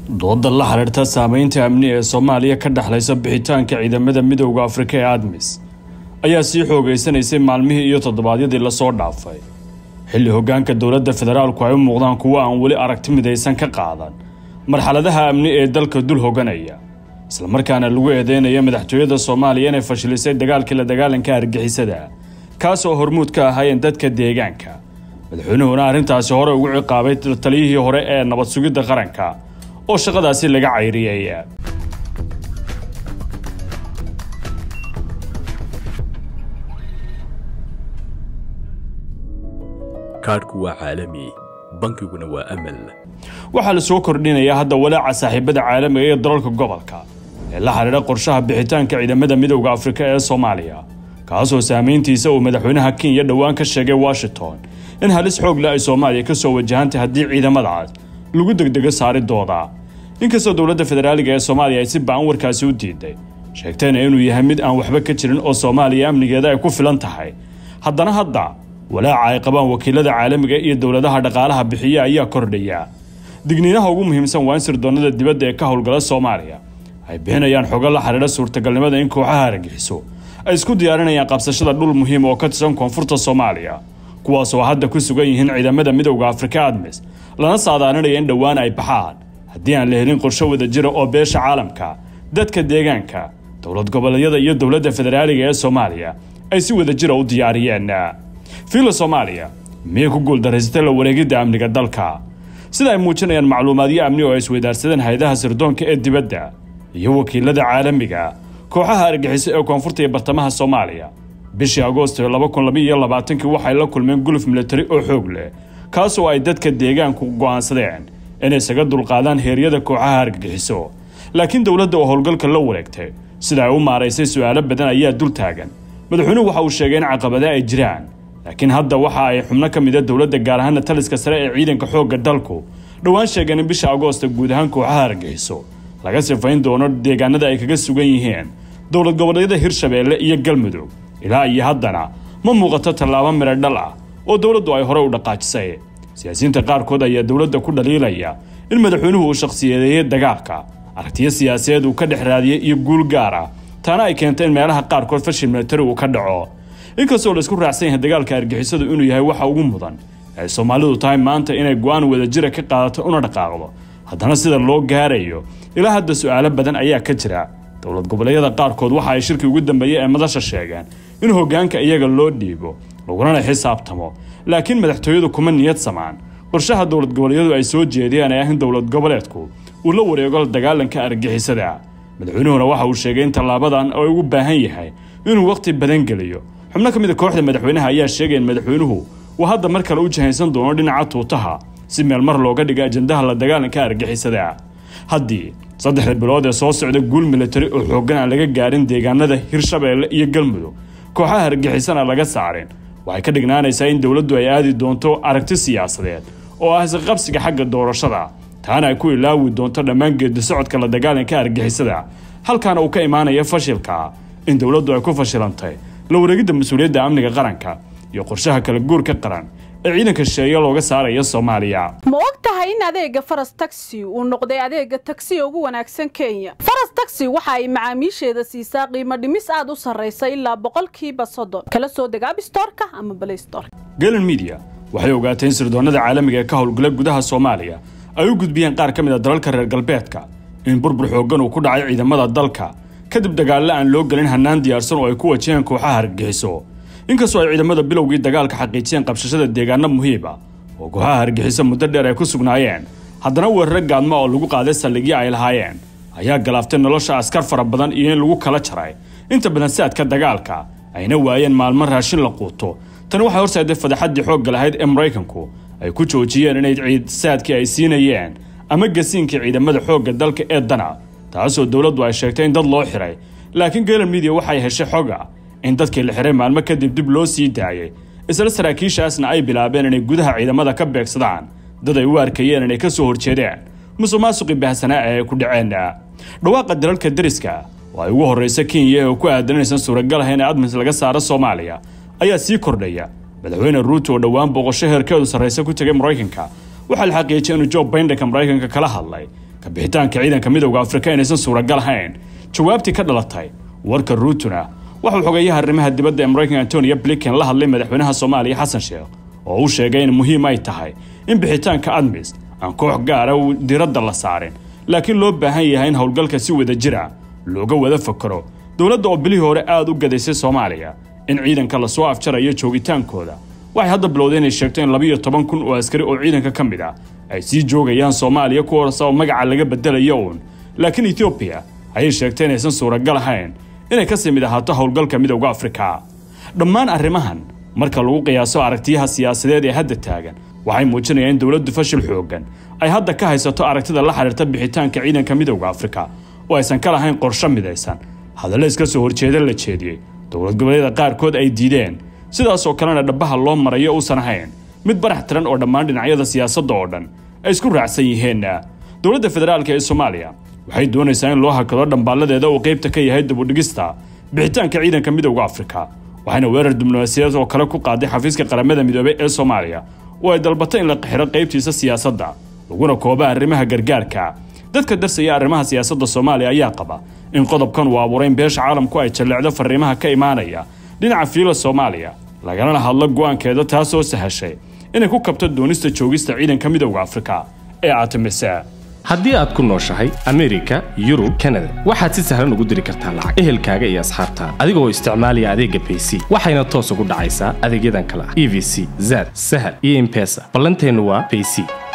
dooda la xiriirta saameynta amni ee soomaaliya ka dhexlaysa bixitaanka ciidamada midowda afrika ee admis ayaa sii xoogeysanaysay maalmihii iyo toddobaadyadii lasoo dhaafay xilli hoggaanka dowladda federaalku ay u muuqdaan kuwo aan weli aragti midaysan ka qaadan marxaladaha amni ee dalka dul hoganaya islamarkaana lagu eedeynaya madaxtooyada soomaaliya inay fashilisay dagaalkii la dagaalanka argixisada kaas oo hormuud ka ahaayeen dadka deegaanka madaxweynuhuna arrintaasi hore ugu ciqaabay taliyihii hore ee nabad sugidda qaranka oo shaqadaasi laga cayriyey kaadhku waa caalami bankiguna waa amal waxaa la soo kordhinayaa hadda walaaca saaxiibada caalamiga iyo dalalka gobolka ee la xidhiidha qorshaha bixitaanka ciidamada midowda afrika ee soomaaliya kaasoo saamayntiisa uu madaxweynaha kenya dhowaan ka sheegay washington in halis xoog leh ay soomaaliya ka soo wajahantay haddii ciidamadaas lagu degdego saaridooda inkastoo dowladda federaaliga ee soomaaliya ay si ba-an warkaasi u diiday sheegtayna inuu yahay mid aan waxba ka jirin oo soomaaliya amnigeeda ay ku filan tahay haddana hadda walaaca ay qabaan wakiilada caalamiga iyo dowladaha dhaqaalaha bixiya ayaa kordhaya digniinaha ugu muhiimsan waa in sirdoonnada dibadda ee ka howlgala soomaaliya ay bixinayaan xogo la xidhiidha suurtagalnimada in kooxaha argixiso ay isku diyaarinayaan qabsashada dhul muhiim oo ka tirsan koonfurta soomaaliya kuwaasoo hadda ku sugan yihiin ciidamada midowda afrika admis lana saadaaninaya in dhowaan ay baxaan haddii aan la helin qorsho wada jira oo beesha caalamka dadka deegaanka dowlad goboleedyada iyo dowladda federaaliga ee soomaaliya ay si wada jira u diyaariyeen fiila soomaaliya miyay ku guuldaraysatay la wareegidda amniga dalka sida ay muujinayaan macluumaadyo amni oo ay isweydaarsadeen hay-adaha sirdoonka ee dibadda iyo wakiilada caalamiga kooxaha argixiso ee koonfurta iyo bartamaha soomaaliya bishii agoosto laba kun laba iyo labaatankii waxay la kulmeen guluf militari oo xoog leh kaasoo ay dadka deegaanku go'aansadeen inay isaga dulqaadaan heeryada kooxaha argagixiso laakiin dowladda oo howlgalka la wareegtay sida ay u maaraysay su'aalo badan ayaa dul taagan madaxweynuhu waxa uu sheegay in caqabada ay jiraan laakiin hadda waxa ay xubno ka mida dowladda gaar ahaana taliska sare ee ciidanka xoogga dalku dhowaan sheegeen in bisha agoosta guud ahaan kooxaha argagixiso laga sifayn doono deegaanada ay kaga sugan yihiin dowlad goboleedyada hirshabeelle iyo galmudug ilaa iyo haddana ma muuqato tallaabo midho dhal ah oo dowladdu ay hore u dhaqaajisay siyaasiyiinta qaarkood ayaa dowladda ku dhaliilaya in madaxweynuhu uu shakhsiyadeeyey dagaalka aragtiyo siyaasadeed uu ka dhex raadiyey iyo guul gaar ah taana ay keentay in meelaha qaarkood fashil militari uu ka dhaco inkastoo la isku raacsan yahay dagaalka argixisadu inuu yahay waxa ugu mudan ay soomaalidu tahay maanta inay go-aan wadajira ka qaadato una dhaqaaqdo haddana sida loo gaarayo ilaa hadda su'aalo badan ayaa ka jira dowlad goboleedyada qaarkood waxa ay shirkii ugu dambeeyey ee madasha sheegeen in hoggaanka iyaga loo dhiibo lagulana xisaabtamo laakiin madaxtooyadu kuma niyad samaan qorshaha dowlad goboleedyadu ay soo jeediyeen ee ah in dowlad goboleedku uu la wareego dagaalanka argixisada madaxweynuhuna waxa uu sheegay in tallaabadan ay ugu baahan yahay inuu wakhti badan geliyo xubno ka mid a kooxda madaxweynaha ayaa sheegay in madaxweynuhu uu hadda mar kale u jahaysan doono dhinaca tuutaha si meel mar looga dhiga ajandaha la dagaalanka argixisada haddii saddexda bilood ee soo socda guul militari oo xooggan aan laga gaarin deegaanada hirshabeelle iyo galmudug kooxaha argixisana laga saarin waxay ka dhignaanaysaa in dowladdu ay aadi doonto aragti siyaasadeed oo ah isqabsiga xagga doorashada taana ay ku ilaawi doonto dhammaan geedi socodka la dagaalanka argixisada halkaana uu ka imaanaya fashilka in dowladdu ay ku fashilantay la wareegidda mas-uuliyadda amniga qaranka iyo qorshaha kala guurka qaran ee ciidanka shisheeye looga saaraya soomaaliya ma og tahay in adeega faras taxi uu noqday adeega tagsiga ugu wanaagsan kenya faras taxi waxa ay macaamiisheeda siisaa qiimo dhimis aad u sarraysa ilaa boqolkiiba soddon kala soo deg abstorka ama blaystorka galen media waxay ogaatay in sirdoonnada caalamiga ee ka howlgala gudaha soomaaliya ay u gudbiyeen qaar ka mid a dalalka reer galbeedka in burbur xooggan uu ku dhacay ciidamada dalka kadib dagaallo aan loo gelin hannaan diyaarsan oo ay ku wajaheen kooxaha hargexiso inkastoo ay ciidamada bilowgii dagaalka xaqiijiyeen qabshashada deegaano muhiiba oo kooxaha hargexiso muddo dheer ay ku sugnaayeen haddana weeraro gaadma oo lagu qaaday saldhigyo ay lahaayeen ayaa galaaftay nolosha askar fara badan iyo in lagu kala jaray inta badan saadka dagaalka ayna waayeen maalmo raashin la quuto tani waxay horseeday fadaxaddii xoogga lahayd ee maraykanku ay ku joojiyeen inay ciid saadkii ay siinayeen ama gasiinkii ciidamada xoogga dalka ee dana taasoo dowladdu ay sheegtay in dad loo xiray laakiin galen media waxay heshay xoga in dadkii la xiray maalmo kadib dib loo sii daayay isla saraakiishaasna ay bilaabeen inay gudaha ciidamada ka beegsadaan dad ay u arkayeen inay ka soo horjeedeen musuq maasuqii baahsanaa ee ay ku dhaceen dhawaaqa dalalka deriska oo ay ugu horraysa kenya oo ku aadan inaysan suuragal ahayn in admis laga saaro soomaaliya ayaa sii kordhaya madaxweyne ruuto oo dhowaan booqasho heerkeedu sarraysa ku tegay maraykanka waxaa la xaqiijiyay inuu joe baindenka maraykanka kala hadlay ka bixitaanka ciidanka midowda afrika inaysan suuragal ahayn jawaabtii ka dhalatay warka ruutuna waxuu xogeeyaha arrimaha dibadda ee maraykanka antonio blinken la hadlay madaxweynaha soomaaliya xasan sheekh oo uu sheegay in muhiim ay tahay in bixitaanka admis aan koox gaara uu diradda la saarin laakiin loo baahan yahay in howlgalka si wada jira looga wada fakaro dowladda oo bilihii hore aada u gadaysay soomaaliya in ciidanka lasoo afjarayo joogitaankooda waxay hadda bilowday inay sheegto in labiiyo toban kun oo askari oo ciidanka ka mid ah ay sii joogayaan soomaaliya kuwaas oo magaca laga bedelayo uun laakiin etoobiya ayay sheegtay inaysan suuragal ahayn inay kasii mid ahaato howlgalka midowda afrika dhammaan arrimahan marka lagu qiyaaso aragtiyaha siyaasadeed ee hadda taagan waxay muujinayaan in dowladdu fashil xooggan ay hadda ka haysato aragtida la xidhiirta bixitaanka ciidanka midowda afrika oo aysan ka lahayn qorsho midaysan hadallo iska soo horjeeda la jeediyey dowlad goboleeda qaarkood ay diideen sidaasoo kalena dhabbaha loo marayo uusan ahayn mid barax tiran oo dhammaan dhinacyada siyaasadda oo dhan ay isku raacsan yihiinna dowladda federaalka ee soomaaliya waxay doonaysaa in loo hakado dhambaaladeeda uu qaybta ka yahay dibudhigista bixitaanka ciidanka midowda afrika waxayna weerar diblomaasiyadeed oo kale ku qaaday xafiiska qaramada midoobey ee soomaaliya oo ay dalbatay in la qixiro qaybtiisa siyaasadda laguna kooba arrimaha gargaarka dadka darsaya arrimaha siyaasadda soomaaliya ayaa qaba in qodobkan uu abuuray in beesha caalamku ay jalleecdo fariimaha ka imaanaya dhinaca fiila soomaaliya lagalana hadlo go'aankeeda taasoo sahashay inay ku kabto doonista joogista ciidanka midowda afrika ee aatimise haddii aad ku nooshahay amerika yurub kanada waxaad si sahlan ugu diri kartaa lacag ehelkaaga iyo asxaabtaada adigoo isticmaalaya adeegga bayc waxayna toos ugu dhacaysaa adeegyadan kale ah e v c zad sahal iyo impesa ballanteennu waa bayc